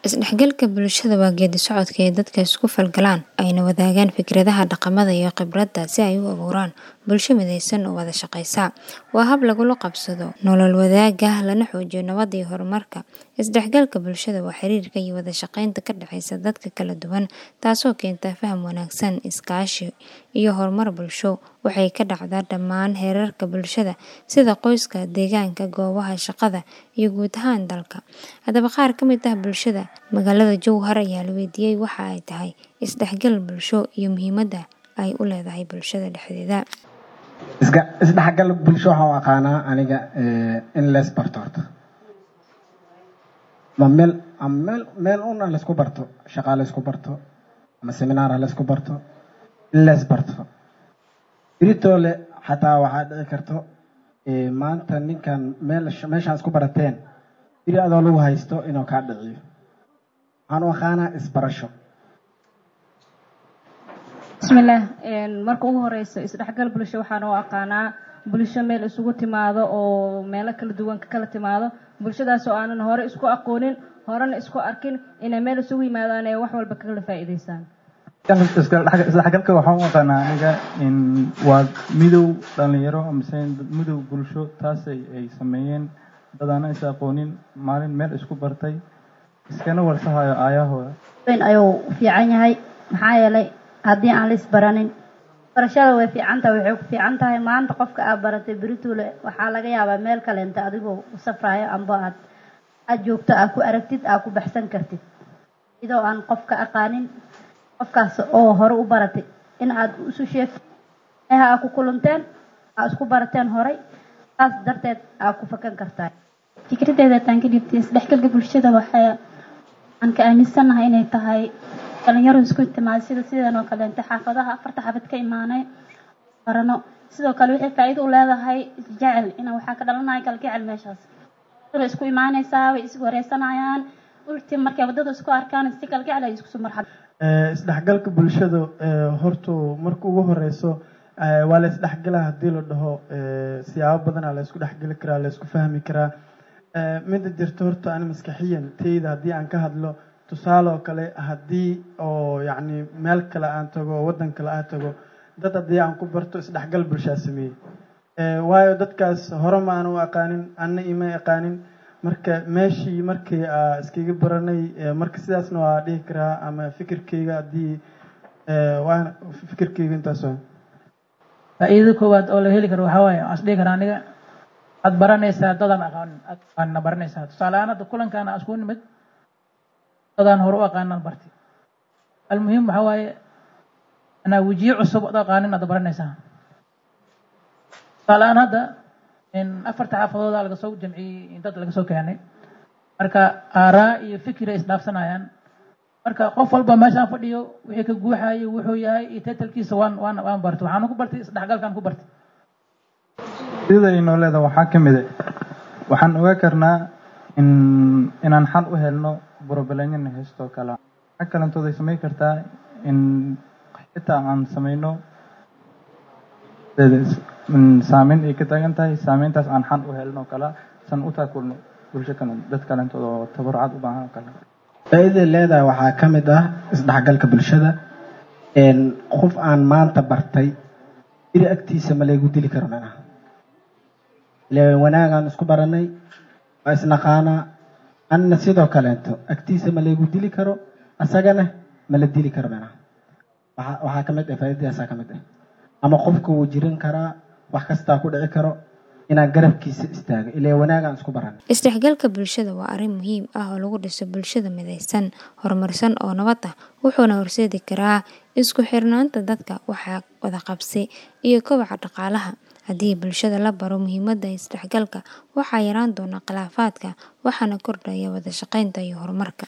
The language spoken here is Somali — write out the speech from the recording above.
Isdhexgalka bulshada waa geedi socodka ay dadka isku falgalaan ayna wadaagaan fikradaha, dhaqamada iyo khibradda si ay u abuuraan bulsho midaysan oo wada shaqeysa. Waa hab lagula qabsado nolol wadaagga, lana xoojiyo nabadda iyo horumarka. Isdhexgalka bulshada waa xiriirka iyo wada shaqeynta ka dhexeysa dadka kala duwan, taasoo keenta faham wanaagsan, iskaashi iyo horumar bulsho. Waxay ka dhacdaa dhammaan heerarka bulshada sida qoyska, deegaanka, goobaha shaqada iyo guud ahaan dalka. Haddaba, qaar ka mid ah bulshada magaalada Jowhar ayaa la weydiiyay waxa ay tahay isdhexgal bulsho iyo muhiimadda ay u leedahay bulshada dhexdeeda. Isdhexgal bulsho waxaan u aqaanaa aniga in la isbarto horta. Ma meel ama meel meel una la isku barto, shaqo la isku barto, ama seminar la isku barto, in la isbarto. Beritoole xataa waxaa dhici karto maanta ninkan meel meeshaan isku barateen beri adoo lagu haysto inuu kaa dhiciyo. Waxaan u aqaanaa isbarasho. bismillaah marka ugu horeyso isdhexgal bulsho waxaan u aqaanaa bulsho meel isugu timaado oo meelo kala duwan ka kala timaado bulshadaas oo aanan hore isku aqoonin horena isku arkin inay meel isugu yimaadaan ee wax walba kala faa'iideystaan isdhexgalka waxaan u aqaanaa aniga in waa midow dhalinyaro amase midow bulsho taas ay sameeyeen dad aanan is aqoonin maalin meel isku bartay iskana warsahayo aayahooda weyn ayuu fiican yahay maxaa yeelay haddii aan la isbaranin barashada way fiican tahay waxay ku fiican tahay maanta qofka aad baratay berituule waxaa laga yaabaa meel kaleenta adigoo u safrayo amba aad aad joogto aad ku aragtid aad ku baxsan kartid idoo aan qofka aqaanin qofkaas oo hore u baratay in aad isu sheegtid meeha aad ku kulanteen aad isku barateen horay saas darteed aad ku fakan kartaa fikraddeeda haddaan ka dhibtay isdhexgalka bulshada waxaa aan ka aaminsanahay inay tahay dhalinyaro isku timaado sida sidan oo kaleente xaafadaha afarta xaafad ka imaanay barano sidoo kale waxay faa'iido u leedahay isjecel ina waxaa ka dhalanaya kalgacel meeshaas way isku imaanaysaa way is wareysanayaan ulti markay waddada isku arkaan si kalgacel ay isku soo marxab isdhexgalka bulshada hortu marka ugu horeyso waa la isdhexgalaa haddii la dhaho siyaabo badanaa la isku dhexgeli karaa la isku fahmi karaa mida jirto horta ani maskaxiyan teyda haddii aan ka hadlo tusaale oo kale haddii oo yacni meel kale aan tago waddan kale aan tago dad haddii aan ku barto isdhexgal bulshaa sameeyey waayo dadkaas hore ma aan u aqaanin anna ima aqaanin marka meeshii markii aa iskaga baranay marka sidaasna waa dhihi karaa ama fikirkeyga haddii waa fikirkeyga intaas waa faa'iidada koowaad oo la heli karo waxaa waaye waxaan isdhihi karaa aniga aad baranaysaa dadaan aqaanin aadna baranaysaa tusaale ahaan hadda kulankaan aan isku nimid dadaan hore u aqaanan barti almuhim waxaa waaye anaa wejiye cusub ad aqaanin aad baranaysaa tusaale ahaan hadda afarta xaafadooda laga soo jamciyey dad laga soo keenay marka aaraa iyo fikir ay isdhaafsanayaan marka qof walba meeshaan fadhiyo wixii ka guuxayo wuxuu yahay iyo titalkiisa waan waan waan bartay waxaan ku bartay isdhexgalkaan ku bartay sida inoo leeda waxaa ka mid waxaan ogaa karnaa in inaan xal u helno broblanyana heystoo kale waxaa kalantooday samayn kartaa in xitaa aan sameyno saameyn ay ka taagan tahay saameyntaas aan xal u helno kala san u taakulno bulsho kale dad kalentooda oo tabarucaad u baahan oo kale faa'iidada leedahay waxaa ka mid ah isdhexgalka bulshada qof aan maanta bartay biri agtiisa ma laygu dili karo macnaha ile wanaagaan isku baranay waa isnaqaanaa anna sidoo kaleeto agtiisa ma laygu dili karo asagana ma la dili karo macnaha waxaa waxaa ka mid ah faa'iidadaasaa ka mid ah ama qofka wuu jirin karaa wax kastaa ku dhici karo inaan garabkiisa istaago ilaa wanaagaan isku baran isdhexgalka bulshada waa arrin muhiim ah oo lagu dhiso bulshada midaysan horumarsan oo nabad ah wuxuuna horseedi karaa isku xirnaanta dadka waxaa wada qabsi iyo kobaca dhaqaalaha haddii bulshada la baro muhiimadda isdhexgalka waxaa yaraan doona khilaafaadka waxaana kordhaya wada shaqeynta iyo horumarka